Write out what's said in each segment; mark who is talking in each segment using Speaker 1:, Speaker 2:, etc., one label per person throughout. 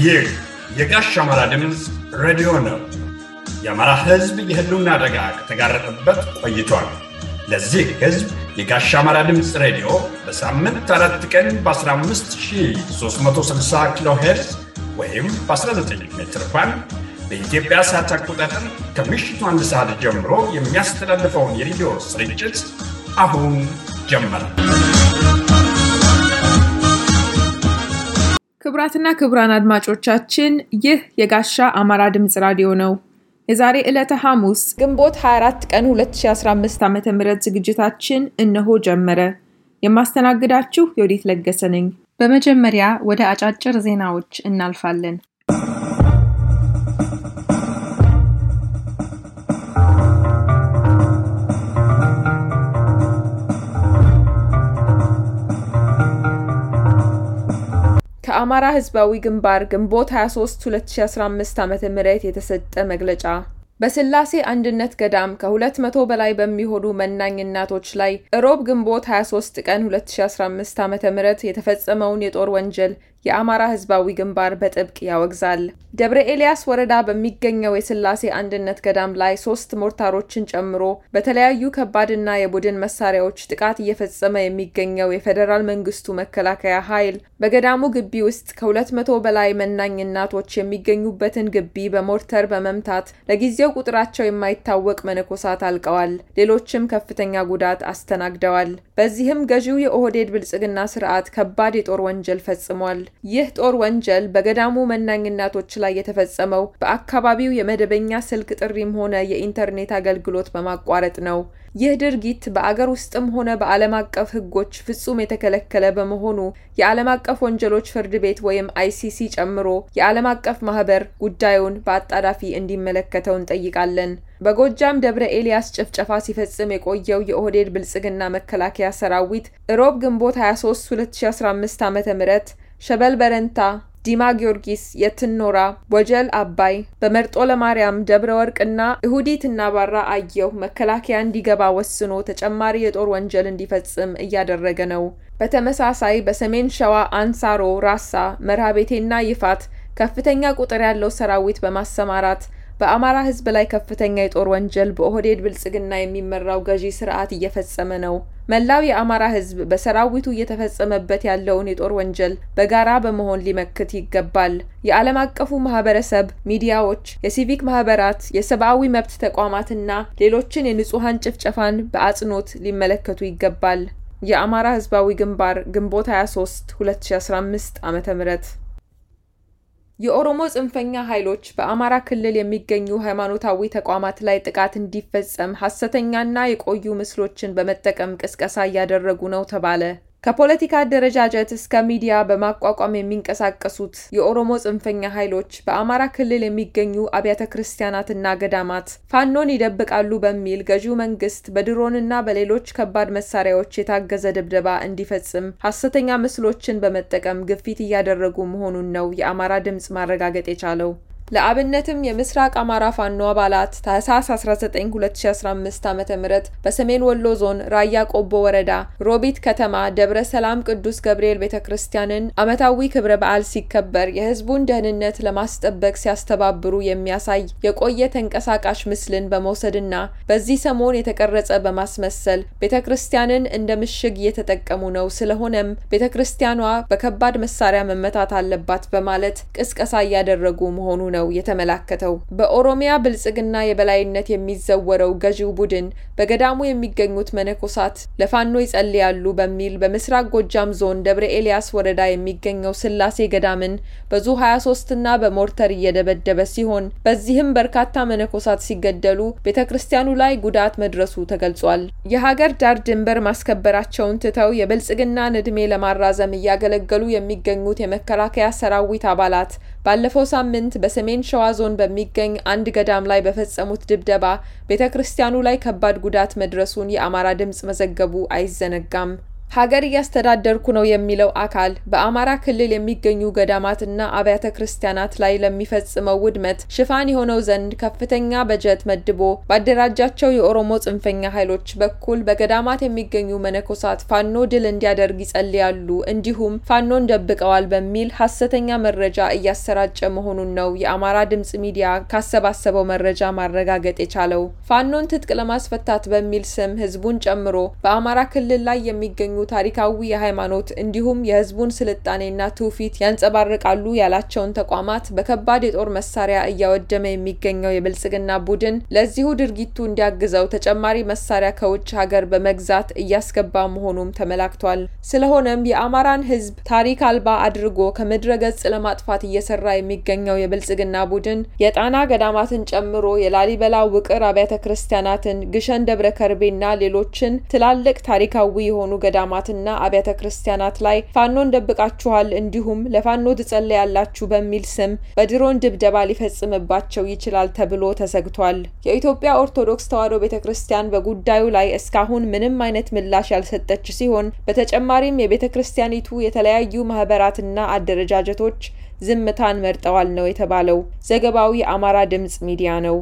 Speaker 1: ይህ የጋሽ አማራ ድምፅ ሬዲዮ ነው። የአማራ ሕዝብ የህልውና አደጋ ከተጋረጠበት ቆይቷል። ለዚህ ሕዝብ የጋሽ አማራ ድምፅ ሬዲዮ በሳምንት አራት ቀን በ15360 ኪሎ ሄርዝ ወይም በ19 ሜትር ባንድ በኢትዮጵያ ሰዓት አቆጣጠር ከምሽቱ አንድ ሰዓት ጀምሮ የሚያስተላልፈውን የሬዲዮ ስርጭት አሁን ጀመረ።
Speaker 2: ክቡራትና ክቡራን አድማጮቻችን ይህ የጋሻ አማራ ድምፅ ራዲዮ ነው። የዛሬ ዕለተ ሐሙስ ግንቦት 24 ቀን 2015 ዓ ም ዝግጅታችን እነሆ ጀመረ። የማስተናግዳችሁ የወዴት ለገሰ ነኝ። በመጀመሪያ ወደ አጫጭር ዜናዎች እናልፋለን። ከአማራ ህዝባዊ ግንባር ግንቦት 23 2015 ዓ ም የተሰጠ መግለጫ በስላሴ አንድነት ገዳም ከ200 በላይ በሚሆኑ መናኝ እናቶች ላይ እሮብ ግንቦት 23 ቀን 2015 ዓ ም የተፈጸመውን የጦር ወንጀል የአማራ ህዝባዊ ግንባር በጥብቅ ያወግዛል። ደብረ ኤልያስ ወረዳ በሚገኘው የስላሴ አንድነት ገዳም ላይ ሶስት ሞርታሮችን ጨምሮ በተለያዩ ከባድና የቡድን መሳሪያዎች ጥቃት እየፈጸመ የሚገኘው የፌዴራል መንግስቱ መከላከያ ኃይል በገዳሙ ግቢ ውስጥ ከ200 በላይ መናኝ እናቶች የሚገኙበትን ግቢ በሞርተር በመምታት ለጊዜው ቁጥራቸው የማይታወቅ መነኮሳት አልቀዋል። ሌሎችም ከፍተኛ ጉዳት አስተናግደዋል። በዚህም ገዢው የኦህዴድ ብልጽግና ስርዓት ከባድ የጦር ወንጀል ፈጽሟል። ይህ ጦር ወንጀል በገዳሙ መናኝ እናቶች ላይ የተፈጸመው በአካባቢው የመደበኛ ስልክ ጥሪም ሆነ የኢንተርኔት አገልግሎት በማቋረጥ ነው። ይህ ድርጊት በአገር ውስጥም ሆነ በዓለም አቀፍ ሕጎች ፍጹም የተከለከለ በመሆኑ የዓለም አቀፍ ወንጀሎች ፍርድ ቤት ወይም አይሲሲ ጨምሮ የዓለም አቀፍ ማህበር ጉዳዩን በአጣዳፊ እንዲመለከተው እንጠይቃለን። በጎጃም ደብረ ኤልያስ ጭፍጨፋ ሲፈጽም የቆየው የኦህዴድ ብልጽግና መከላከያ ሰራዊት እሮብ ግንቦት 23 2015 ዓ ም ሸበል በረንታ ዲማ ጊዮርጊስ፣ የትኖራ፣ ወጀል አባይ፣ በመርጦ ለማርያም፣ ደብረ ወርቅና እሁዲት እና ባራ አየሁ መከላከያ እንዲገባ ወስኖ ተጨማሪ የጦር ወንጀል እንዲፈጽም እያደረገ ነው። በተመሳሳይ በሰሜን ሸዋ አንሳሮ፣ ራሳ፣ መርሃቤቴና ይፋት ከፍተኛ ቁጥር ያለው ሰራዊት በማሰማራት በአማራ ሕዝብ ላይ ከፍተኛ የጦር ወንጀል በኦህዴድ ብልጽግና የሚመራው ገዢ ስርዓት እየፈጸመ ነው። መላው የአማራ ሕዝብ በሰራዊቱ እየተፈጸመበት ያለውን የጦር ወንጀል በጋራ በመሆን ሊመክት ይገባል። የዓለም አቀፉ ማህበረሰብ፣ ሚዲያዎች፣ የሲቪክ ማህበራት፣ የሰብአዊ መብት ተቋማትና ሌሎችን የንጹሐን ጭፍጨፋን በአጽንኦት ሊመለከቱ ይገባል። የአማራ ሕዝባዊ ግንባር ግንቦት 23 2015 ዓ.ም የኦሮሞ ጽንፈኛ ኃይሎች በአማራ ክልል የሚገኙ ሃይማኖታዊ ተቋማት ላይ ጥቃት እንዲፈጸም ሐሰተኛና የቆዩ ምስሎችን በመጠቀም ቅስቀሳ እያደረጉ ነው ተባለ። ከፖለቲካ አደረጃጀት እስከ ሚዲያ በማቋቋም የሚንቀሳቀሱት የኦሮሞ ጽንፈኛ ኃይሎች በአማራ ክልል የሚገኙ አብያተ ክርስቲያናትና ገዳማት ፋኖን ይደብቃሉ በሚል ገዢው መንግስት በድሮንና በሌሎች ከባድ መሳሪያዎች የታገዘ ድብደባ እንዲፈጽም ሐሰተኛ ምስሎችን በመጠቀም ግፊት እያደረጉ መሆኑን ነው የአማራ ድምፅ ማረጋገጥ የቻለው። ለአብነትም የምስራቅ አማራ ፋኖ አባላት ታህሳስ 19 2015 ዓ.ም በሰሜን ወሎ ዞን ራያ ቆቦ ወረዳ ሮቢት ከተማ ደብረ ሰላም ቅዱስ ገብርኤል ቤተ ክርስቲያንን ዓመታዊ ክብረ በዓል ሲከበር የህዝቡን ደህንነት ለማስጠበቅ ሲያስተባብሩ የሚያሳይ የቆየ ተንቀሳቃሽ ምስልን በመውሰድና በዚህ ሰሞን የተቀረጸ በማስመሰል ቤተ ክርስቲያንን እንደ ምሽግ እየተጠቀሙ ነው፣ ስለሆነም ቤተ ክርስቲያኗ በከባድ መሳሪያ መመታት አለባት በማለት ቅስቀሳ እያደረጉ መሆኑ ነው ነው የተመላከተው። በኦሮሚያ ብልጽግና የበላይነት የሚዘወረው ገዢው ቡድን በገዳሙ የሚገኙት መነኮሳት ለፋኖ ይጸልያሉ በሚል በምስራቅ ጎጃም ዞን ደብረ ኤልያስ ወረዳ የሚገኘው ስላሴ ገዳምን በዙ 23 እና በሞርተር እየደበደበ ሲሆን በዚህም በርካታ መነኮሳት ሲገደሉ ቤተ ክርስቲያኑ ላይ ጉዳት መድረሱ ተገልጿል። የሀገር ዳር ድንበር ማስከበራቸውን ትተው የብልጽግናን ዕድሜ ለማራዘም እያገለገሉ የሚገኙት የመከላከያ ሰራዊት አባላት ባለፈው ሳምንት በሰሜን ሸዋ ዞን በሚገኝ አንድ ገዳም ላይ በፈጸሙት ድብደባ ቤተ ክርስቲያኑ ላይ ከባድ ጉዳት መድረሱን የአማራ ድምፅ መዘገቡ አይዘነጋም። ሀገር እያስተዳደርኩ ነው የሚለው አካል በአማራ ክልል የሚገኙ ገዳማትና አብያተ ክርስቲያናት ላይ ለሚፈጽመው ውድመት ሽፋን የሆነው ዘንድ ከፍተኛ በጀት መድቦ ባደራጃቸው የኦሮሞ ጽንፈኛ ኃይሎች በኩል በገዳማት የሚገኙ መነኮሳት ፋኖ ድል እንዲያደርግ ይጸልያሉ፣ እንዲሁም ፋኖን ደብቀዋል በሚል ሐሰተኛ መረጃ እያሰራጨ መሆኑን ነው የአማራ ድምጽ ሚዲያ ካሰባሰበው መረጃ ማረጋገጥ የቻለው። ፋኖን ትጥቅ ለማስፈታት በሚል ስም ህዝቡን ጨምሮ በአማራ ክልል ላይ የሚገኙ ታሪካዊ የሃይማኖት እንዲሁም የህዝቡን ስልጣኔና ትውፊት ያንጸባርቃሉ ያላቸውን ተቋማት በከባድ የጦር መሳሪያ እያወደመ የሚገኘው የብልጽግና ቡድን ለዚሁ ድርጊቱ እንዲያግዘው ተጨማሪ መሳሪያ ከውጭ ሀገር በመግዛት እያስገባ መሆኑም ተመላክቷል። ስለሆነም የአማራን ህዝብ ታሪክ አልባ አድርጎ ከምድረ ገጽ ለማጥፋት እየሰራ የሚገኘው የብልጽግና ቡድን የጣና ገዳማትን ጨምሮ የላሊበላ ውቅር አብያተ ክርስቲያናትን፣ ግሸን ደብረ ከርቤና ሌሎችን ትላልቅ ታሪካዊ የሆኑ ገዳማትና አብያተ ክርስቲያናት ላይ ፋኖን ደብቃችኋል እንዲሁም ለፋኖ ትጸለያላችሁ በሚል ስም በድሮን ድብደባ ሊፈጽምባቸው ይችላል ተብሎ ተሰግቷል። የኢትዮጵያ ኦርቶዶክስ ተዋሕዶ ቤተ ክርስቲያን በጉዳዩ ላይ እስካሁን ምንም አይነት ምላሽ ያልሰጠች ሲሆን በተጨማሪም የቤተ ክርስቲያኒቱ የተለያዩ ማህበራትና አደረጃጀቶች ዝምታን መርጠዋል ነው የተባለው። ዘገባው የአማራ ድምጽ ሚዲያ ነው።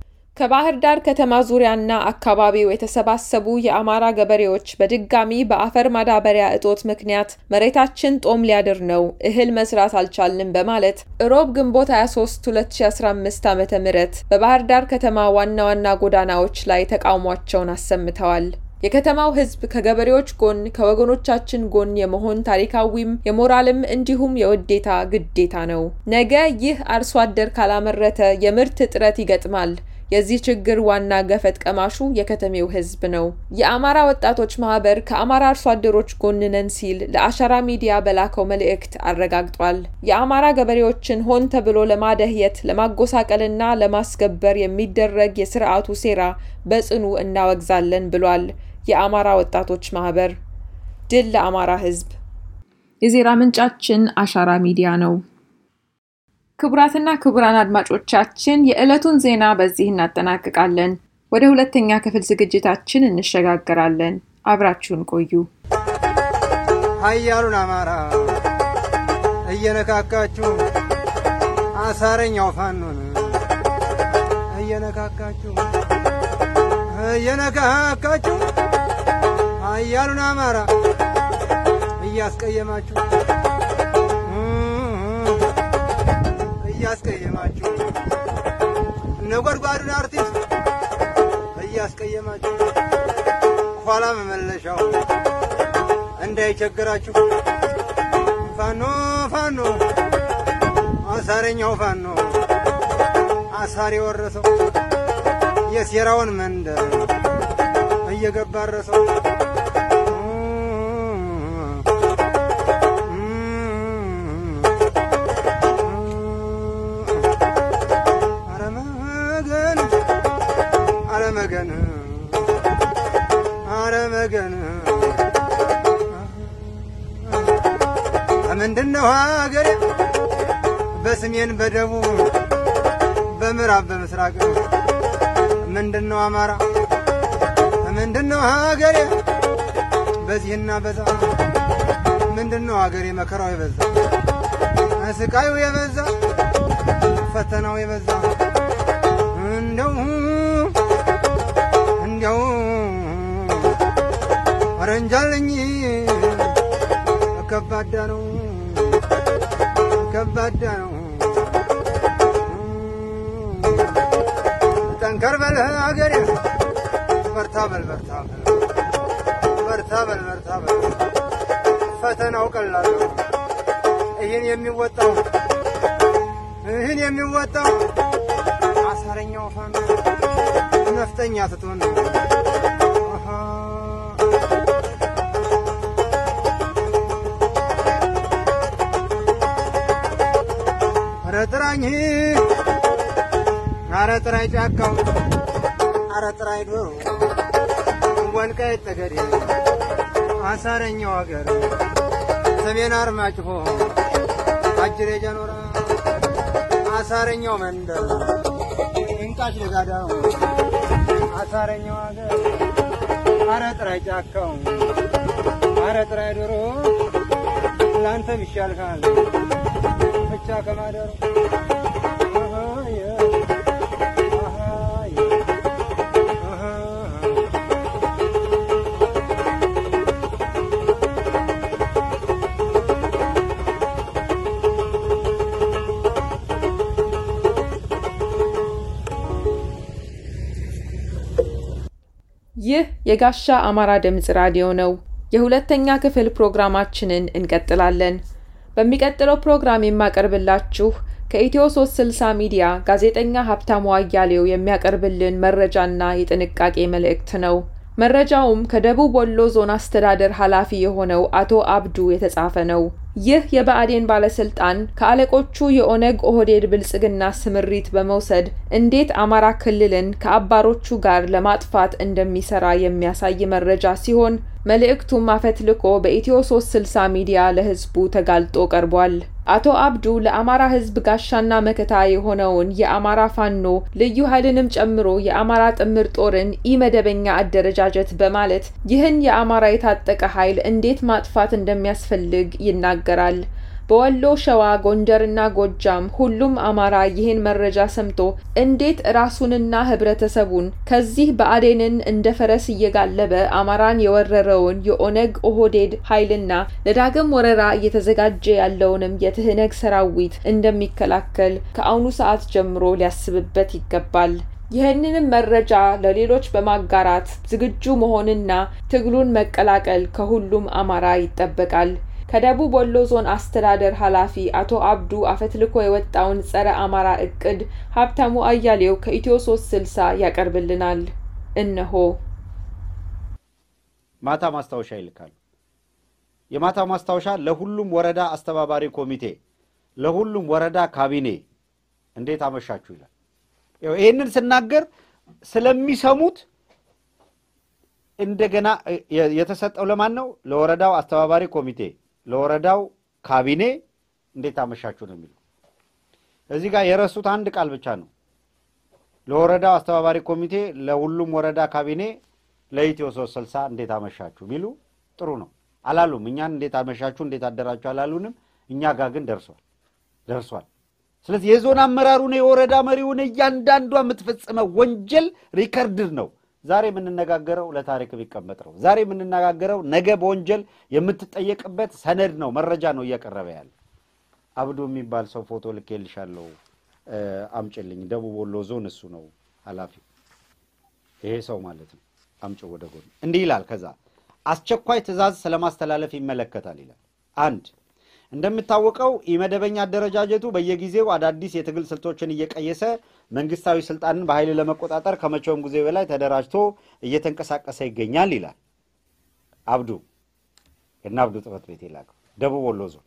Speaker 2: ከባህር ዳር ከተማ ዙሪያና አካባቢው የተሰባሰቡ የአማራ ገበሬዎች በድጋሚ በአፈር ማዳበሪያ እጦት ምክንያት መሬታችን ጦም ሊያድር ነው፣ እህል መስራት አልቻልንም በማለት እሮብ ግንቦት 23 2015 ዓ.ም በባህር ዳር ከተማ ዋና ዋና ጎዳናዎች ላይ ተቃውሟቸውን አሰምተዋል። የከተማው ሕዝብ ከገበሬዎች ጎን ከወገኖቻችን ጎን የመሆን ታሪካዊም የሞራልም እንዲሁም የውዴታ ግዴታ ነው። ነገ ይህ አርሶ አደር ካላመረተ የምርት እጥረት ይገጥማል። የዚህ ችግር ዋና ገፈት ቀማሹ የከተሜው ህዝብ ነው። የአማራ ወጣቶች ማህበር ከአማራ አርሶ አደሮች ጎን ነን ሲል ለአሻራ ሚዲያ በላከው መልእክት አረጋግጧል። የአማራ ገበሬዎችን ሆን ተብሎ ለማደህየት ለማጎሳቀልና ለማስገበር የሚደረግ የስርዓቱ ሴራ በጽኑ እናወግዛለን ብሏል። የአማራ ወጣቶች ማህበር። ድል ለአማራ ህዝብ። የዜና ምንጫችን አሻራ ሚዲያ ነው። ክቡራትና ክቡራን አድማጮቻችን የዕለቱን ዜና በዚህ እናጠናቅቃለን። ወደ ሁለተኛ ክፍል ዝግጅታችን እንሸጋገራለን። አብራችሁን ቆዩ።
Speaker 3: ኃያሉን አማራ እየነካካችሁ አሳረኛው ፋኖን እየነካካችሁ እየነካካችሁ ኃያሉን አማራ እያስቀየማችሁ እያስቀየማችሁ ነጎድጓዱን አርቲስት እያስቀየማችሁ ኋላ መመለሻው እንዳይቸግራችሁ ፋኖ ፋኖ አሳረኛው ፋኖ አሳር የወረሰው የሴራውን መንደር እየገባረሰው አረመገን አረመገን ምንድነው ሀገሬ በሰሜን በደቡብ በምዕራብ በምስራቅ ምንድነው አማራ ምንድነው ሀገሬ በዚህና በዛ ምንድነው ሀገሬ መከራው የበዛ ስቃዩ የበዛ ፈተናው የበዛ እንደው እንደው አረንጃለኝ ከባዳ ነው ከባዳ ነው ጠንከር በል አገሬ በርታ በል በርታ በል በርታ በል በርታ በል ፈተናው ቀላል ነው ይህን የሚወጣው ይህን የሚወጣው አሳረኛው ፋኖ ነፍጠኛ ስትሆን ነው። ኧረ ጥራኝ ኧረ ጥራኝ ጫካው ኧረ ጥራኝ ዶሮ ወልቃይት ጠገዴ አሳረኛው ሀገር ሰሜን አርማጭሆ አጅሬ ጀኖራ አሳረኛው መንደር እንቃሽ ለጋዳው አሳረኛው ሀገር ኧረ ጥራኝ ጫካው አረ ጥራይ ዶሮ ለአንተም ይሻልካል ብቻ ከማደሩ አሃየ፣ አሃየ፣ አሃ።
Speaker 2: ይህ የጋሻ አማራ ድምፅ ራዲዮ ነው። የሁለተኛ ክፍል ፕሮግራማችንን እንቀጥላለን። በሚቀጥለው ፕሮግራም የማቀርብላችሁ ከኢትዮ 360 ሚዲያ ጋዜጠኛ ሀብታሙ አያሌው የሚያቀርብልን መረጃና የጥንቃቄ መልእክት ነው። መረጃውም ከደቡብ ወሎ ዞን አስተዳደር ኃላፊ የሆነው አቶ አብዱ የተጻፈ ነው። ይህ የብአዴን ባለስልጣን ከአለቆቹ የኦነግ ኦህዴድ ብልጽግና ስምሪት በመውሰድ እንዴት አማራ ክልልን ከአባሮቹ ጋር ለማጥፋት እንደሚሰራ የሚያሳይ መረጃ ሲሆን መልእክቱም አፈትልኮ በኢትዮ 360 ሚዲያ ለሕዝቡ ተጋልጦ ቀርቧል። አቶ አብዱ ለአማራ ሕዝብ ጋሻና መከታ የሆነውን የአማራ ፋኖ ልዩ ኃይልንም ጨምሮ የአማራ ጥምር ጦርን ኢመደበኛ አደረጃጀት በማለት ይህን የአማራ የታጠቀ ኃይል እንዴት ማጥፋት እንደሚያስፈልግ ይናገራል። በወሎ፣ ሸዋ፣ ጎንደርና ጎጃም ሁሉም አማራ ይህን መረጃ ሰምቶ እንዴት ራሱንና ህብረተሰቡን ከዚህ ብአዴንን እንደ ፈረስ እየጋለበ አማራን የወረረውን የኦነግ ኦህዴድ ኃይልና ለዳግም ወረራ እየተዘጋጀ ያለውንም የትህነግ ሰራዊት እንደሚከላከል ከአሁኑ ሰዓት ጀምሮ ሊያስብበት ይገባል። ይህንንም መረጃ ለሌሎች በማጋራት ዝግጁ መሆንና ትግሉን መቀላቀል ከሁሉም አማራ ይጠበቃል። ከደቡብ ወሎ ዞን አስተዳደር ኃላፊ አቶ አብዱ አፈትልኮ የወጣውን ጸረ አማራ እቅድ ሀብታሙ አያሌው ከኢትዮ 360 ያቀርብልናል። እነሆ።
Speaker 4: ማታ ማስታወሻ ይልካሉ። የማታ ማስታወሻ ለሁሉም ወረዳ አስተባባሪ ኮሚቴ፣ ለሁሉም ወረዳ ካቢኔ እንዴት አመሻችሁ ይላል። ይኸው ይህንን ስናገር ስለሚሰሙት እንደገና የ- የተሰጠው ለማን ነው? ለወረዳው አስተባባሪ ኮሚቴ፣ ለወረዳው ካቢኔ እንዴት አመሻችሁ ነው የሚለው። እዚህ ጋር የረሱት አንድ ቃል ብቻ ነው። ለወረዳው አስተባባሪ ኮሚቴ፣ ለሁሉም ወረዳ ካቢኔ፣ ለኢትዮ ሶስት ስልሳ እንዴት አመሻችሁ ቢሉ ጥሩ ነው። አላሉም። እኛን እንዴት አመሻችሁ እንዴት አደራችሁ አላሉንም። እኛ ጋር ግን ደርሷል ደርሷል። ስለዚህ የዞን አመራሩን የወረዳ መሪውን እያንዳንዷ የምትፈጽመው ወንጀል ሪከርድድ ነው። ዛሬ የምንነጋገረው ለታሪክ ቢቀመጥ ነው። ዛሬ የምንነጋገረው ነገ በወንጀል የምትጠየቅበት ሰነድ ነው፣ መረጃ ነው እያቀረበ ያለ። አብዱ የሚባል ሰው ፎቶ ልኬልሻለሁ፣ እ፣ አምጭልኝ። ደቡብ ወሎ ዞን እሱ ነው ኃላፊው፣ ይሄ ሰው ማለት ነው። አምጭው ወደ ጎን። እንዲህ ይላል። ከዛ አስቸኳይ ትዕዛዝ ስለማስተላለፍ ይመለከታል ይላል። አንድ እንደሚታወቀው ኢመደበኛ አደረጃጀቱ በየጊዜው አዳዲስ የትግል ስልቶችን እየቀየሰ መንግስታዊ ስልጣንን በኃይል ለመቆጣጠር ከመቼውም ጊዜ በላይ ተደራጅቶ እየተንቀሳቀሰ ይገኛል ይላል አብዱ እና አብዱ ጽሕፈት ቤት የላከው ደቡብ ወሎ ዞን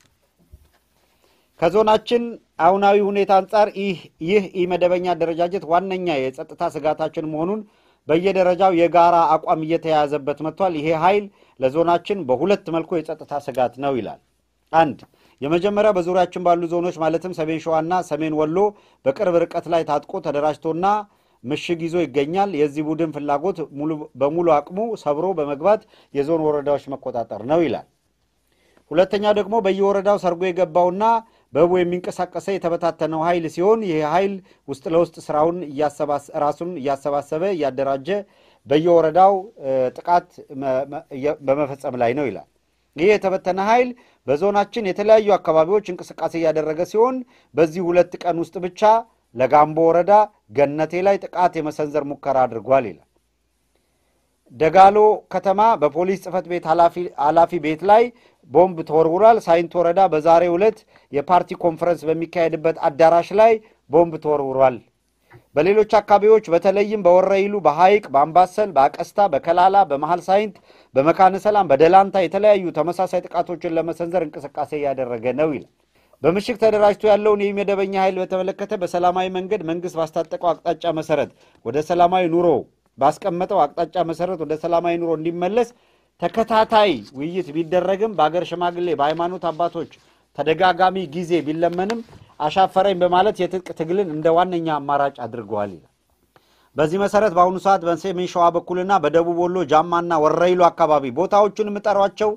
Speaker 4: ከዞናችን አሁናዊ ሁኔታ አንጻር ይህ ይህ ኢመደበኛ አደረጃጀት ዋነኛ የጸጥታ ስጋታችን መሆኑን በየደረጃው የጋራ አቋም እየተያያዘበት መጥቷል። ይሄ ኃይል ለዞናችን በሁለት መልኩ የጸጥታ ስጋት ነው ይላል። አንድ የመጀመሪያው በዙሪያችን ባሉ ዞኖች ማለትም ሰሜን ሸዋና ሰሜን ወሎ በቅርብ ርቀት ላይ ታጥቆ ተደራጅቶና ምሽግ ይዞ ይገኛል። የዚህ ቡድን ፍላጎት ሙሉ- በሙሉ አቅሙ ሰብሮ በመግባት የዞን ወረዳዎች መቆጣጠር ነው ይላል። ሁለተኛው ደግሞ በየወረዳው ሰርጎ የገባውና በህቡ የሚንቀሳቀሰ የተበታተነው ኃይል ሲሆን ይህ ኃይል ውስጥ ለውስጥ ስራውን እያሰባሰ- ራሱን እያሰባሰበ እያደራጀ በየወረዳው እ፣ ጥቃት መ- መ- እየ- በመፈጸም ላይ ነው ይላል። ይህ የተበተነ ኃይል በዞናችን የተለያዩ አካባቢዎች እንቅስቃሴ እያደረገ ሲሆን በዚህ ሁለት ቀን ውስጥ ብቻ ለጋምቦ ወረዳ ገነቴ ላይ ጥቃት የመሰንዘር ሙከራ አድርጓል ይላል። ደጋሎ ከተማ በፖሊስ ጽሕፈት ቤት ኃላፊ- ኃላፊ ቤት ላይ ቦምብ ተወርውሯል። ሳይንት ወረዳ በዛሬው ዕለት የፓርቲ ኮንፈረንስ በሚካሄድበት አዳራሽ ላይ ቦምብ ተወርውሯል። በሌሎች አካባቢዎች በተለይም በወረይሉ፣ በሐይቅ፣ በአምባሰል፣ በአቀስታ፣ በከላላ፣ በመሃል ሳይንት፣ በመካነ ሰላም፣ በደላንታ የተለያዩ ተመሳሳይ ጥቃቶችን ለመሰንዘር እንቅስቃሴ እያደረገ ነው ይላል። በምሽግ ተደራጅቶ ያለውን ይህ መደበኛ ኃይል በተመለከተ በሰላማዊ መንገድ መንግስት ባስታጠቀው አቅጣጫ መሰረት ወደ ሰላማዊ ኑሮ ባስቀመጠው አቅጣጫ መሰረት ወደ ሰላማዊ ኑሮ እንዲመለስ ተከታታይ ውይይት ቢደረግም በአገር ሽማግሌ በሃይማኖት አባቶች ተደጋጋሚ ጊዜ ቢለመንም አሻፈረኝ በማለት የትጥቅ ትግልን እንደ ዋነኛ አማራጭ አድርገዋል ይላል። በዚህ መሰረት በአሁኑ ሰዓት በሰሜን ሸዋ በኩልና በደቡብ ወሎ ጃማና ወረይሉ አካባቢ ቦታዎቹን የምጠሯቸው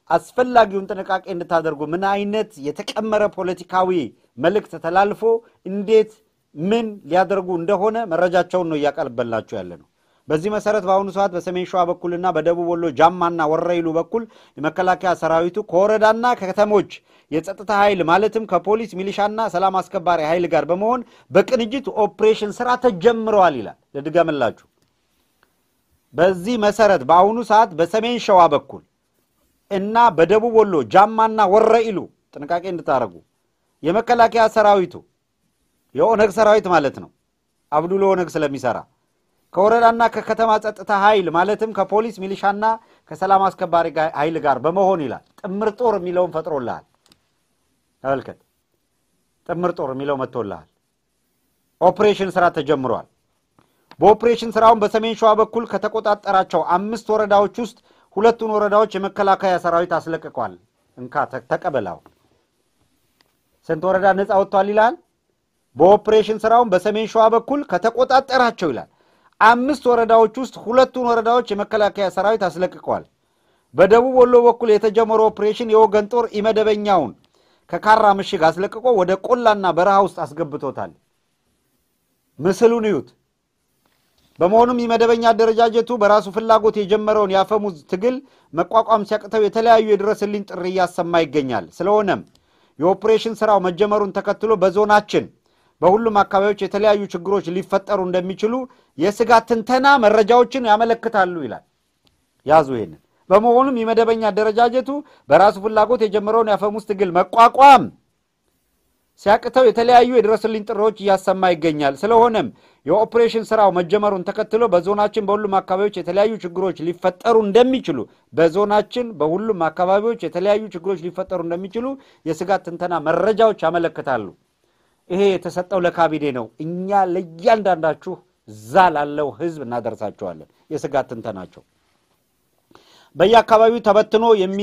Speaker 4: አስፈላጊውን ጥንቃቄ እንድታደርጉ ምን አይነት የተቀመረ ፖለቲካዊ መልእክት ተላልፎ እንዴት ምን ሊያደርጉ እንደሆነ መረጃቸውን ነው እያቀርበላችሁ ያለ ነው። በዚህ መሰረት በአሁኑ ሰዓት በሰሜን ሸዋ በኩልና በደቡብ ወሎ ጃማና ወረኢሉ በኩል የመከላከያ ሰራዊቱ ከወረዳና ከከተሞች የጸጥታ ኃይል ማለትም ከፖሊስ ሚሊሻና ሰላም አስከባሪ ኃይል ጋር በመሆን በቅንጅት ኦፕሬሽን ስራ ተጀምረዋል ይላል። ልድገምላችሁ። በዚህ መሰረት በአሁኑ ሰዓት በሰሜን ሸዋ በኩል እና በደቡብ ወሎ ጃማና ወረኢሉ ጥንቃቄ እንድታደርጉ የመከላከያ ሰራዊቱ የኦነግ ሰራዊት ማለት ነው። አብዱሎ ኦነግ ስለሚሰራ ከወረዳና ከከተማ ጸጥታ ኃይል ማለትም ከፖሊስ ሚሊሻና ከሰላም አስከባሪ ኃይል ጋር በመሆን ይላል። ጥምር ጦር የሚለውን ፈጥሮልሃል። ተመልከት፣ ጥምር ጦር የሚለው መጥቶልሃል። ኦፕሬሽን ስራ ተጀምሯል። በኦፕሬሽን ስራውን በሰሜን ሸዋ በኩል ከተቆጣጠራቸው አምስት ወረዳዎች ውስጥ ሁለቱን ወረዳዎች የመከላከያ ሰራዊት አስለቅቋል። እንካ ተቀበላው። ስንት ወረዳ ነፃ ወጥቷል ይላል። በኦፕሬሽን ስራውን በሰሜን ሸዋ በኩል ከተቆጣጠራቸው ይላል አምስት ወረዳዎች ውስጥ ሁለቱን ወረዳዎች የመከላከያ ሰራዊት አስለቅቀዋል። በደቡብ ወሎ በኩል የተጀመረው ኦፕሬሽን የወገን ጦር ኢመደበኛውን ከካራ ምሽግ አስለቅቆ ወደ ቆላና በረሃ ውስጥ አስገብቶታል። ምስሉን እዩት። በመሆኑም ኢመደበኛ አደረጃጀቱ በራሱ ፍላጎት የጀመረውን የአፈሙዝ ትግል መቋቋም ሲያቅተው የተለያዩ የድረስልኝ ጥሪ እያሰማ ይገኛል። ስለሆነም የኦፕሬሽን ስራው መጀመሩን ተከትሎ በዞናችን በሁሉም አካባቢዎች የተለያዩ ችግሮች ሊፈጠሩ እንደሚችሉ የስጋት ትንተና መረጃዎችን ያመለክታሉ ይላል። ያዙ ይሄንን። በመሆኑም የመደበኛ አደረጃጀቱ በራሱ ፍላጎት የጀመረውን የአፈሙዝ ትግል መቋቋም ሲያቅተው የተለያዩ የድረስልኝ ጥሪዎች እያሰማ ይገኛል። ስለሆነም የኦፕሬሽን ስራው መጀመሩን ተከትሎ በዞናችን በሁሉም አካባቢዎች የተለያዩ ችግሮች ሊፈጠሩ እንደሚችሉ በዞናችን በሁሉም አካባቢዎች የተለያዩ ችግሮች ሊፈጠሩ እንደሚችሉ የስጋት ትንተና መረጃዎች ያመለክታሉ። ይሄ የተሰጠው ለካቢኔ ነው። እኛ ለእያንዳንዳችሁ እዛ ላለው ህዝብ እናደርሳቸዋለን። የስጋት ትንተናቸው በየአካባቢው ተበትኖ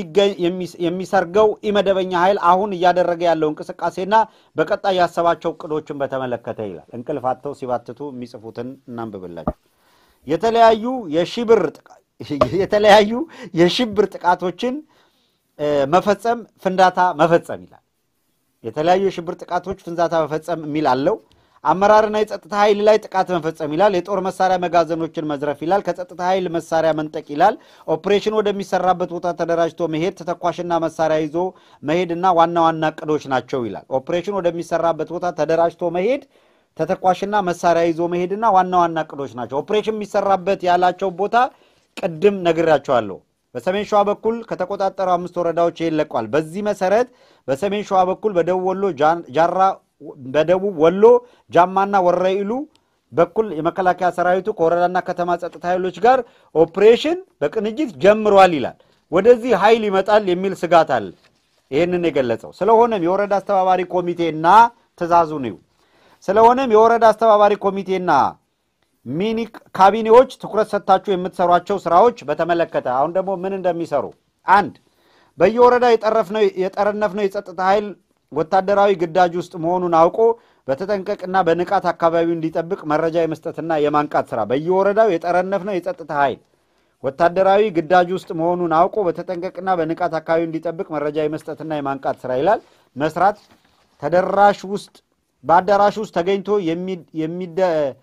Speaker 4: የሚሰርገው ኢመደበኛ ኃይል አሁን እያደረገ ያለው እንቅስቃሴና በቀጣይ ያሰባቸው እቅዶችን በተመለከተ ይላል። እንቅልፍ አጥተው ሲባትቱ የሚጽፉትን እናንብብላችሁ። የተለያዩ የሽብር የተለያዩ የሽብር ጥቃቶችን መፈጸም፣ ፍንዳታ መፈጸም ይላል። የተለያዩ የሽብር ጥቃቶች ፍንዳታ መፈጸም የሚል አለው። አመራርና የጸጥታ ኃይል ላይ ጥቃት መፈጸም ይላል። የጦር መሳሪያ መጋዘኖችን መዝረፍ ይላል። ከጸጥታ ኃይል መሳሪያ መንጠቅ ይላል። ኦፕሬሽን ወደሚሰራበት ቦታ ተደራጅቶ መሄድ፣ ተተኳሽና መሳሪያ ይዞ መሄድና ዋና ዋና እቅዶች ናቸው ይላል። ኦፕሬሽን ወደሚሰራበት ቦታ ተደራጅቶ መሄድ፣ ተተኳሽና መሳሪያ ይዞ መሄድና ዋና ዋና እቅዶች ናቸው። ኦፕሬሽን የሚሰራበት ያላቸው ቦታ ቅድም ነግራቸዋለሁ። በሰሜን ሸዋ በኩል ከተቆጣጠሩ አምስት ወረዳዎች ይህን ለቋል። በዚህ መሰረት በሰሜን ሸዋ በኩል በደቡብ ወሎ ጃራ በደቡብ ወሎ ጃማና ወረኢሉ በኩል የመከላከያ ሰራዊቱ ከወረዳና ከተማ ጸጥታ ኃይሎች ጋር ኦፕሬሽን በቅንጅት ጀምሯል ይላል። ወደዚህ ኃይል ይመጣል የሚል ስጋት አለ። ይህንን የገለጸው ስለሆነም የወረዳ አስተባባሪ ኮሚቴና ትእዛዙ ነው። ስለሆነም የወረዳ አስተባባሪ ኮሚቴና ሚኒ ካቢኔዎች ትኩረት ሰጥታችሁ የምትሰሯቸው ስራዎች በተመለከተ አሁን ደግሞ ምን እንደሚሰሩ አንድ በየወረዳ የጠረነፍነው የጸጥታ ኃይል ወታደራዊ ግዳጅ ውስጥ መሆኑን አውቆ በተጠንቀቅና በንቃት አካባቢው እንዲጠብቅ መረጃ የመስጠትና የማንቃት ስራ በየወረዳው የጠረነፍነው የጸጥታ ኃይል ወታደራዊ ግዳጅ ውስጥ መሆኑን አውቆ በተጠንቀቅና በንቃት አካባቢው እንዲጠብቅ መረጃ የመስጠትና የማንቃት ስራ ይላል መስራት ተደራሽ ውስጥ በአዳራሽ ውስጥ ተገኝቶ የሚደ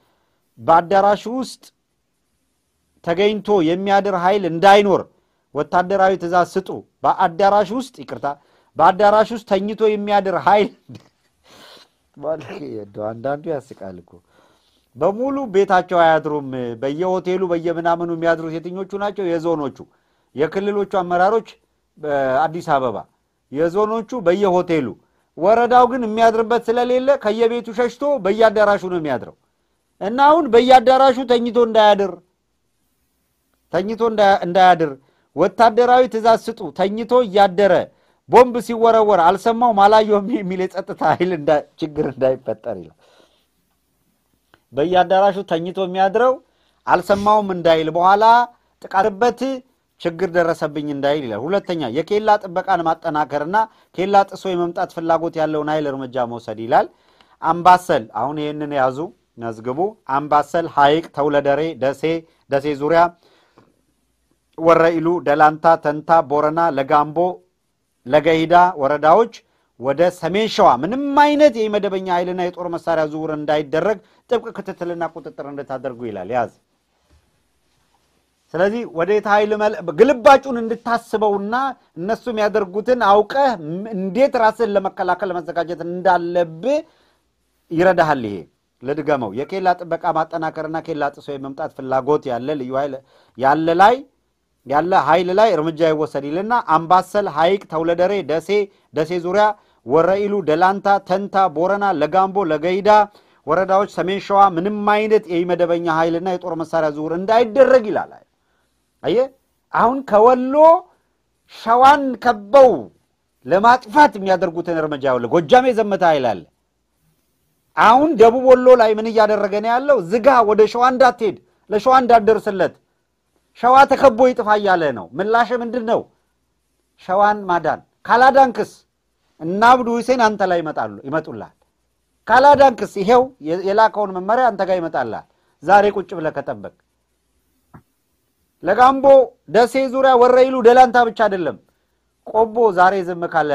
Speaker 4: በአዳራሽ ውስጥ ተገኝቶ የሚያድር ኃይል እንዳይኖር ወታደራዊ ትእዛዝ ስጡ። በአዳራሽ ውስጥ ይቅርታ፣ በአዳራሽ ውስጥ ተኝቶ የሚያድር ኃይል አንዳንዱ ያስቃል እኮ በሙሉ ቤታቸው አያድሩም። በየሆቴሉ በየምናምኑ የሚያድሩት የትኞቹ ናቸው? የዞኖቹ። የክልሎቹ አመራሮች በአዲስ አበባ፣ የዞኖቹ በየሆቴሉ። ወረዳው ግን የሚያድርበት ስለሌለ ከየቤቱ ሸሽቶ በየአዳራሹ ነው የሚያድረው እና አሁን በየአዳራሹ ተኝቶ እንዳያድር ተኝቶ እንዳያድር ወታደራዊ ትእዛዝ ስጡ። ተኝቶ እያደረ ቦምብ ሲወረወር አልሰማውም አላየውም የሚል የጸጥታ ኃይል ችግር እንዳይፈጠር ይላል። በየአዳራሹ ተኝቶ የሚያድረው አልሰማውም እንዳይል በኋላ ጥቃትበት ችግር ደረሰብኝ እንዳይል ይላል። ሁለተኛ የኬላ ጥበቃን ማጠናከርና ኬላ ጥሶ የመምጣት ፍላጎት ያለውን ኃይል እርምጃ መውሰድ ይላል። አምባሰል አሁን ይህንን ያዙ መዝግቡ። አምባሰል፣ ሐይቅ፣ ተውለደሬ፣ ደሴ፣ ደሴ ዙሪያ፣ ወረኢሉ፣ ደላንታ፣ ተንታ፣ ቦረና፣ ለጋምቦ፣ ለገሂዳ ወረዳዎች ወደ ሰሜን ሸዋ ምንም አይነት የመደበኛ ኃይልና የጦር መሳሪያ ዝውውር እንዳይደረግ ጥብቅ ክትትልና ቁጥጥር እንድታደርጉ ይላል። ያዝ። ስለዚህ ወዴት ኃይል ግልባጩን እንድታስበውና እነሱ የሚያደርጉትን አውቀህ እንዴት ራስን ለመከላከል ለመዘጋጀት እንዳለብህ ይረዳሃል። ይሄ ልድገመው። የኬላ ጥበቃ ማጠናከርና ኬላ ጥሶ የመምጣት ፍላጎት ያለ ልዩ ኃይል ያለ ላይ ያለ ኃይል ላይ እርምጃ ይወሰድ ይልና አምባሰል፣ ሐይቅ፣ ተውለደሬ፣ ደሴ፣ ደሴ ዙሪያ፣ ወረኢሉ፣ ደላንታ፣ ተንታ፣ ቦረና፣ ለጋምቦ፣ ለገይዳ ወረዳዎች ሰሜን ሸዋ ምንም አይነት የመደበኛ ኃይልና የጦር መሳሪያ ዝውውር እንዳይደረግ ይላል። አየህ አሁን ከወሎ ሸዋን ከበው ለማጥፋት የሚያደርጉትን እርምጃ ያውለ ጎጃም የዘመተ ኃይል አለ። አሁን ደቡብ ወሎ ላይ ምን እያደረገ ነው ያለው? ዝጋ፣ ወደ ሸዋ እንዳትሄድ፣ ለሸዋ እንዳትደርስለት፣ ሸዋ ተከቦ ይጥፋ እያለ ነው። ምላሽ ምንድን ነው? ሸዋን ማዳን ካላዳንክስ እና አብዱ ሁሴን አንተ ላይ ይመጣሉ ይመጡልሃል። ካላዳንክስ ይሄው የላከውን መመሪያ አንተ ጋር ይመጣልሃል። ዛሬ ቁጭ ብለህ ከጠበቅ ለጋምቦ ደሴ ዙሪያ ወረኢሉ ደላንታ ብቻ አይደለም። ቆቦ ዛሬ ዝም ካለ፣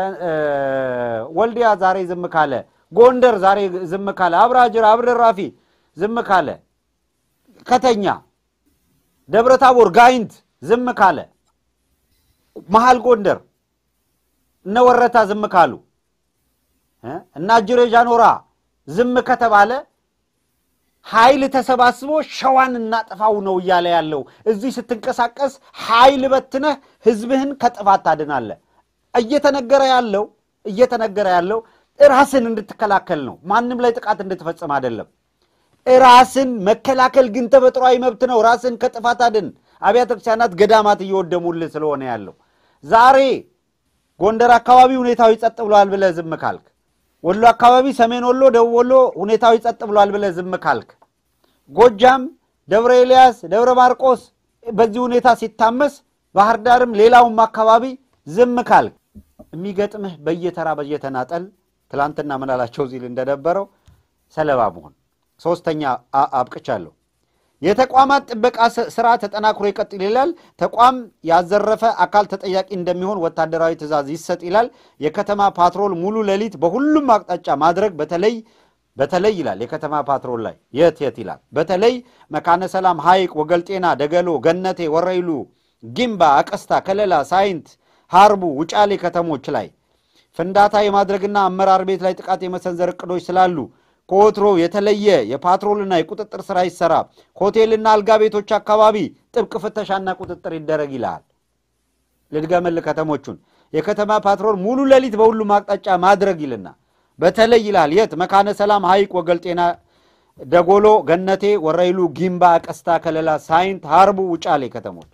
Speaker 4: ወልዲያ ዛሬ ዝም ካለ፣ ጎንደር ዛሬ ዝም ካለ፣ አብራጅር አብደራፊ ዝም ካለ፣ ከተኛ ደብረ ታቦር ጋይንት ዝም ካለ፣ መሀል ጎንደር እነ ወረታ ዝም ካሉ እና አጅሬ ጃኖራ ዝም ከተባለ ኃይል ተሰባስቦ ሸዋን እናጥፋው ነው እያለ ያለው። እዚህ ስትንቀሳቀስ ኃይል በትነህ ህዝብህን ከጥፋት ታድናለህ። እየተነገረ ያለው እየተነገረ ያለው ራስን እንድትከላከል ነው። ማንም ላይ ጥቃት እንድትፈጽም አይደለም። ራስን መከላከል ግን ተፈጥሯዊ መብት ነው። ራስን ከጥፋት አድን። አብያተ ክርስቲያናት፣ ገዳማት እየወደሙልህ ስለሆነ ያለው ዛሬ ጎንደር አካባቢ ሁኔታዊ ጸጥ ብለዋል ብለህ ዝም ካልክ ወሎ አካባቢ፣ ሰሜን ወሎ፣ ደቡብ ወሎ ሁኔታዊ ጸጥ ብሏል ብለህ ዝም ካልክ፣ ጎጃም፣ ደብረ ኤልያስ፣ ደብረ ማርቆስ በዚህ ሁኔታ ሲታመስ፣ ባህር ዳርም ሌላውም አካባቢ ዝም ካልክ የሚገጥምህ በየተራ በየተናጠል ትላንትና ምናላቸው ሲል እንደነበረው ሰለባ መሆን። ሶስተኛ አብቅቻለሁ። የተቋማት ጥበቃ ስራ ተጠናክሮ ይቀጥል ይላል። ተቋም ያዘረፈ አካል ተጠያቂ እንደሚሆን ወታደራዊ ትዕዛዝ ይሰጥ ይላል። የከተማ ፓትሮል ሙሉ ሌሊት በሁሉም አቅጣጫ ማድረግ በተለይ በተለይ ይላል የከተማ ፓትሮል ላይ የት የት ይላል። በተለይ መካነ ሰላም፣ ሐይቅ፣ ወገልጤና፣ ደገሎ፣ ገነቴ፣ ወረኢሉ፣ ጊምባ፣ አቀስታ፣ ከለላ፣ ሳይንት፣ ሀርቡ፣ ውጫሌ ከተሞች ላይ ፍንዳታ የማድረግና አመራር ቤት ላይ ጥቃት የመሰንዘር እቅዶች ስላሉ ከወትሮ የተለየ የፓትሮልና የቁጥጥር ስራ ይሰራ። ሆቴልና አልጋ ቤቶች አካባቢ ጥብቅ ፍተሻና ቁጥጥር ይደረግ ይልሃል። ልድገምል ከተሞቹን የከተማ ፓትሮል ሙሉ ሌሊት በሁሉም አቅጣጫ ማድረግ ይልና በተለይ ይልሃል የት መካነ ሰላም፣ ሐይቅ፣ ወገልጤና፣ ደጎሎ፣ ገነቴ፣ ወረኢሉ፣ ጊምባ፣ ቀስታ፣ ከለላ፣ ሳይንት፣ ሀርቡ፣ ውጫሌ ከተሞች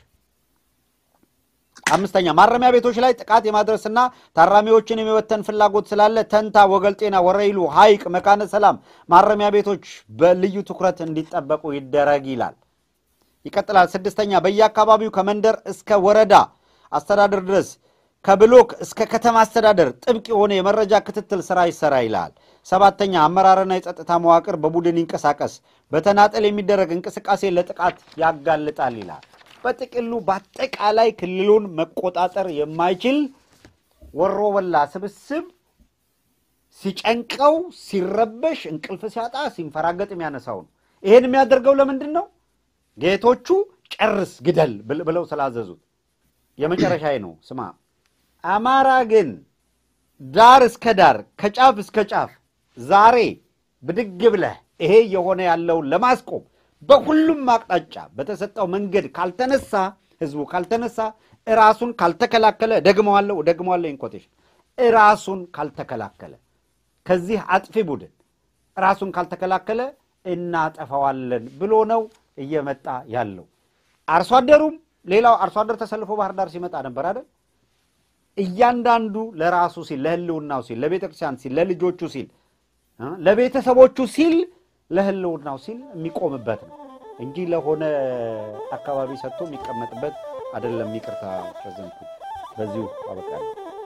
Speaker 4: አምስተኛ ማረሚያ ቤቶች ላይ ጥቃት የማድረስና ታራሚዎችን የመበተን ፍላጎት ስላለ ተንታ፣ ወገልጤና፣ ወረኢሉ፣ ሐይቅ፣ መካነ ሰላም ማረሚያ ቤቶች በልዩ ትኩረት እንዲጠበቁ ይደረግ ይላል። ይቀጥላል። ስድስተኛ በየአካባቢው ከመንደር እስከ ወረዳ አስተዳደር ድረስ ከብሎክ እስከ ከተማ አስተዳደር ጥብቅ የሆነ የመረጃ ክትትል ስራ ይሰራ ይላል። ሰባተኛ አመራርና የጸጥታ መዋቅር በቡድን ይንቀሳቀስ፣ በተናጠል የሚደረግ እንቅስቃሴ ለጥቃት ያጋልጣል ይላል። በጥቅሉ በአጠቃላይ ክልሉን መቆጣጠር የማይችል ወሮ በላ ስብስብ ሲጨንቀው፣ ሲረበሽ፣ እንቅልፍ ሲያጣ፣ ሲንፈራገጥ የሚያነሳው ነው። ይሄን የሚያደርገው ለምንድን ነው? ጌቶቹ ጨርስ፣ ግደል ብለው ስላዘዙት። የመጨረሻ ነው። ስማ፣ አማራ ግን ዳር እስከ ዳር ከጫፍ እስከ ጫፍ ዛሬ ብድግ ብለህ ይሄ የሆነ ያለውን ለማስቆም በሁሉም አቅጣጫ በተሰጠው መንገድ ካልተነሳ ህዝቡ ካልተነሳ እራሱን ካልተከላከለ ደግመዋለሁ ደግመዋለሁ ኢንኮቴሽን እራሱን ካልተከላከለ ከዚህ አጥፊ ቡድን ራሱን ካልተከላከለ እናጠፋዋለን ብሎ ነው እየመጣ ያለው። አርሶ አደሩም ሌላው አርሶ አደር ተሰልፎ ባህር ዳር ሲመጣ ነበር አይደል? እያንዳንዱ ለራሱ ሲል ለህልውናው ሲል ለቤተ ክርስቲያን ሲል ለልጆቹ ሲል ለቤተሰቦቹ ሲል ለህልውናው ሲል የሚቆምበት ነው እንጂ ለሆነ አካባቢ ሰጥቶ የሚቀመጥበት አይደለም። ይቅርታ ፕሬዘንቱ በዚሁ አበቃለሁ።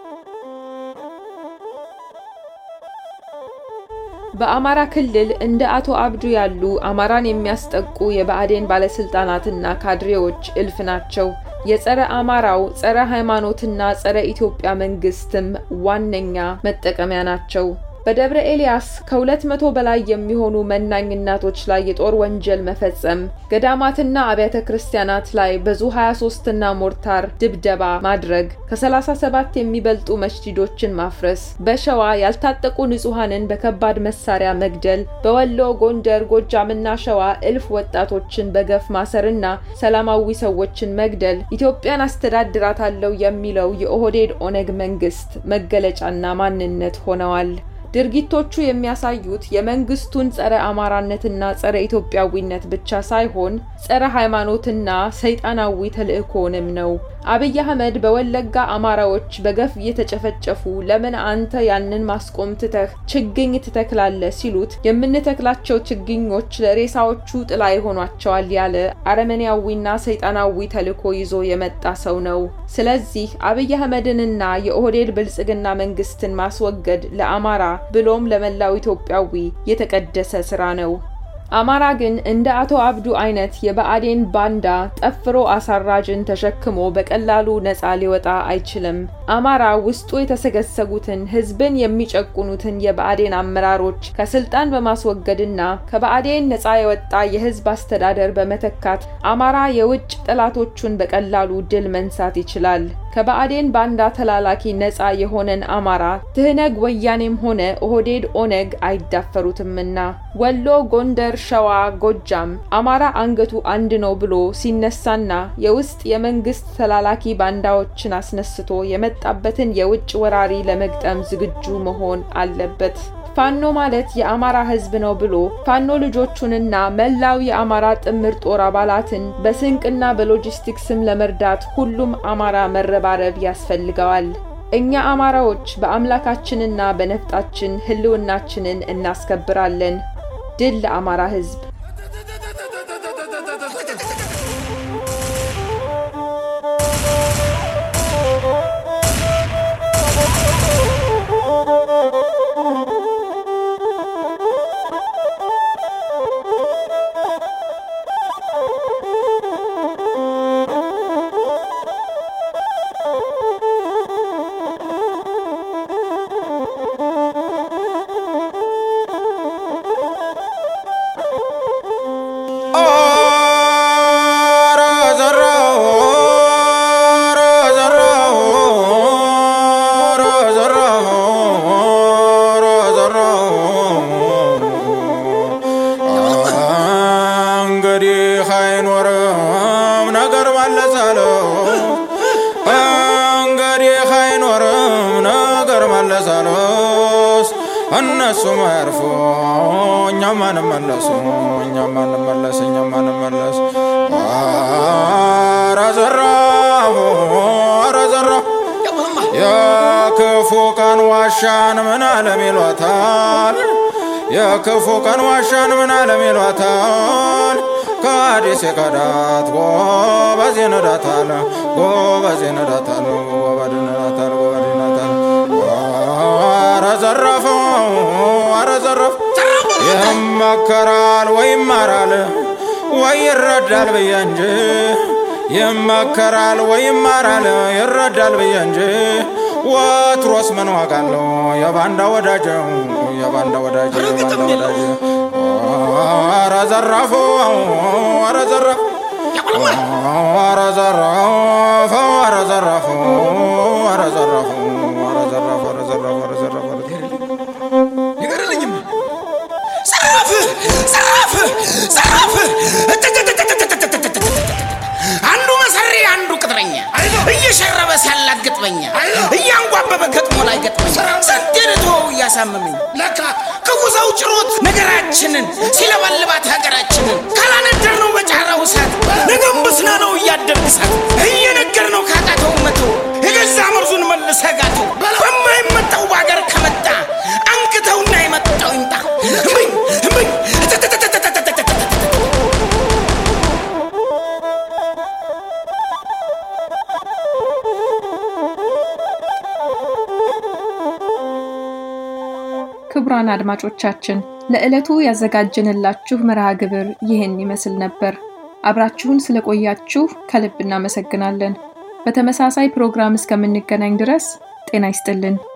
Speaker 2: በአማራ ክልል እንደ አቶ አብዱ ያሉ አማራን የሚያስጠቁ የብአዴን ባለስልጣናትና ካድሬዎች እልፍ ናቸው። የጸረ አማራው ጸረ ሃይማኖትና ጸረ ኢትዮጵያ መንግስትም ዋነኛ መጠቀሚያ ናቸው። በደብረ ኤልያስ ከሁለት መቶ በላይ የሚሆኑ መናኝ እናቶች ላይ የጦር ወንጀል መፈጸም፣ ገዳማትና አብያተ ክርስቲያናት ላይ በዙ 23ና ሞርታር ድብደባ ማድረግ፣ ከ37 የሚበልጡ መስጂዶችን ማፍረስ፣ በሸዋ ያልታጠቁ ንጹሐንን በከባድ መሳሪያ መግደል፣ በወሎ ጎንደር፣ ጎጃምና ሸዋ እልፍ ወጣቶችን በገፍ ማሰርና ሰላማዊ ሰዎችን መግደል ኢትዮጵያን አስተዳድራታለሁ የሚለው የኦህዴድ ኦነግ መንግስት መገለጫና ማንነት ሆነዋል። ድርጊቶቹ የሚያሳዩት የመንግስቱን ጸረ አማራነትና ጸረ ኢትዮጵያዊነት ብቻ ሳይሆን ጸረ ሃይማኖትና ሰይጣናዊ ተልእኮንም ነው። አብይ አህመድ በወለጋ አማራዎች በገፍ እየተጨፈጨፉ ለምን አንተ ያንን ማስቆም ትተህ ችግኝ ትተክላለህ ሲሉት የምንተክላቸው ችግኞች ለሬሳዎቹ ጥላ ይሆኗቸዋል ያለ አረመኔያዊና ሰይጣናዊ ተልእኮ ይዞ የመጣ ሰው ነው። ስለዚህ አብይ አህመድንና የኦህዴድ ብልጽግና መንግስትን ማስወገድ ለአማራ ብሎም ለመላው ኢትዮጵያዊ የተቀደሰ ስራ ነው። አማራ ግን እንደ አቶ አብዱ አይነት የብአዴን ባንዳ ጠፍሮ አሳራጅን ተሸክሞ በቀላሉ ነፃ ሊወጣ አይችልም። አማራ ውስጡ የተሰገሰጉትን ህዝብን የሚጨቁኑትን የብአዴን አመራሮች ከስልጣን በማስወገድና ከብአዴን ነፃ የወጣ የህዝብ አስተዳደር በመተካት አማራ የውጭ ጠላቶቹን በቀላሉ ድል መንሳት ይችላል። ከብአዴን ባንዳ ተላላኪ ነፃ የሆነን አማራ ትህነግ ወያኔም ሆነ ኦህዴድ ኦነግ አይዳፈሩትምና ወሎ፣ ጎንደር፣ ሸዋ፣ ጎጃም አማራ አንገቱ አንድ ነው ብሎ ሲነሳና የውስጥ የመንግስት ተላላኪ ባንዳዎችን አስነስቶ የመጣበትን የውጭ ወራሪ ለመግጠም ዝግጁ መሆን አለበት። ፋኖ ማለት የአማራ ህዝብ ነው ብሎ ፋኖ ልጆቹንና መላው የአማራ ጥምር ጦር አባላትን በስንቅና በሎጂስቲክስም ለመርዳት ሁሉም አማራ መረባረብ ያስፈልገዋል። እኛ አማራዎች በአምላካችንና በነፍጣችን ህልውናችንን እናስከብራለን። ድል ለአማራ ህዝብ!
Speaker 5: እነሱ መርፎ እኛም አንመለሱ እኛም አንመለስ እኛም አንመለስ። ኧረ ዘራፉ ኧረ ዘራፉ የክፉ ቀን ዋሻን ምን አለም ይሏታል። የክፉ ቀን ዋሻን ምን አለም ይሏታል። ከአዲስ የከዳት ጎበዝ ይነዳታል ጎበዝ ይነዳታል ጎበዝ ይነዳታል ጎበዝ ይነዳታል። ኧረ ዘረፈው ኧረ ዘረፍ ይመከራል ወይ ይማራል ወይ ይረዳል ብዬ እንጂ ይመከራል ወይ ይማራል ይረዳል ብዬ እንጂ ወትሮስ ምን ዋጋ አለው የባንዳ ወዳጅ የባንዳ ወዳጅ የባንዳ ወዳጅ ኧረ ዘራፉ ኧረ ዘራፍ ኧረ ዘራፍ ኧረ ዘራፍ ኧረ ዘራፍ ኧረ ዘራፍ ኧረ ዘራፍ ኧረ ዘራፍ ኧረ
Speaker 6: ይገርልኝም ዘራፍ ዘራፍ ዘራፍ አንዱ መሰሪ አንዱ ቅጥረኛ እየሸረበ ሲያላት ገጥመኛ እያንጓበበ ገጥሞ ላይ ገጥመኛ ሰደርቶ እያሳመመኝ ለካ ክፉ ሰው ጭሮት ነገራችንን ሲለበልባት ሀገራችንን ካላነደር ነው በጫራው እሳት ነገም በስና ነው እያደርግ እሳት እየነገር ነው ካቃተው መቶ የገዛ መርዙን መልሰ ጋተው በማይመጣው በሀገር ከመጣ አንክተውና የመጣው ይምጣ እምኝ እምኝ
Speaker 2: ክቡራን አድማጮቻችን ለዕለቱ ያዘጋጀንላችሁ መርሃ ግብር ይህን ይመስል ነበር። አብራችሁን ስለቆያችሁ ከልብ እናመሰግናለን። በተመሳሳይ ፕሮግራም እስከምንገናኝ ድረስ ጤና ይስጥልን።